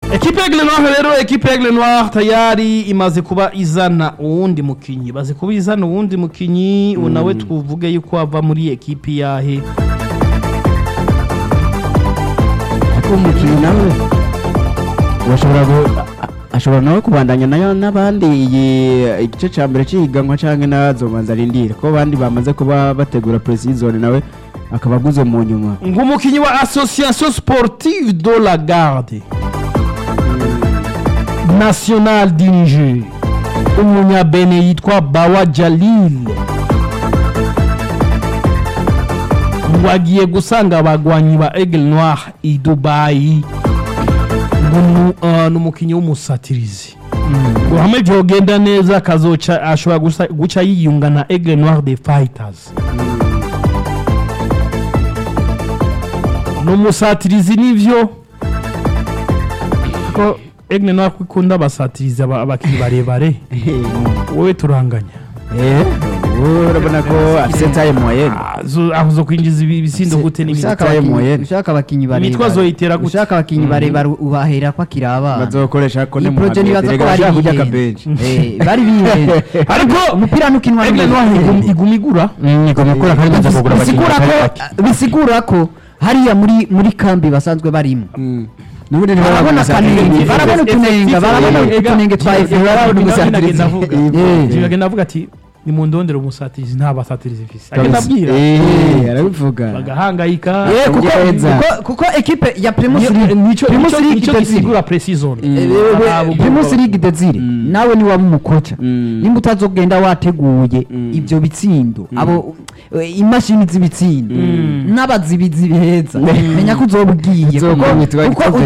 ekipe Aigle Noir rero ekipe Aigle Noir tayari imaze kuba izana uwundi mukinyi baze kuba izana uwundi mukinyi uwo nawe tuvuge yuko ava muri ekipe yahe ariko umukinnyi nawe bashobora gu- a- ashobora nawe kubandanya nayo n'abandi iyi igice cya mbere cy'ihiganwa cyangwa n'azobanza arindire ko abandi bamaze kuba bategura pre-season nawe akaba aguze mu nyuma ngumukinyi wa association sportive de la garde national du niger umunyabene yitwa bawa jalil ngo agiye gusanga abagwanyi ba aigle noir i dubayi ngo nu- ah, ni umukinnyi w'umusatirizi ngo hamwe byogenda neza akazoca ashobora gusa- guca yiyunga na aigle noir de fighters ni umusatirizi nivyo ko aigle noir ko ikunda abasatirizi aba- abakinnyi barebare wowe turanganya Eh, ubu urabona ko afite taye moyenne Ah, zo- aho zo kwinjiza ibi- ibisindo gute n'ibindi ushaka Ushaka abakinyi- abakinyi- ushaka abakinyi barebare Imitwe zoyitera gute? ushaka abakinyi barebare ubahera ko akiri abana bazokoresha ko iyi ni proje nibaza ko bari kurya bihenze akabenshi Eh, bari bihenze ariko umupira nukinwa aigle noir igum- iguma igura igomekura kandi baza kugura bisigura ko bisigura ko hariya muri muri kambi basanzwe barimo n'ubundi barabona kanenge barabona utunenga barabona utunenge twa efe barabona umusatirizi Eh. agenda avuga ati ni mu ndondero umusatirizi nta basatirizi mfise agenda abwira arabivuga bagahangayika Eh, kuko Ngereza. kuko- kuko ekipe ya primus Niyo- League nico primus nico- league nico Desire. gisigura pre-season Eh, eh, Ah, primus league desire nawe ni waba umukoca Mm. nimba utazogenda wateguye ibyo bitsindo abo eh, imashini z'ibitsindo n'abazibizi beza menya ko uzobwiye Uzogwitwa kuko igitego.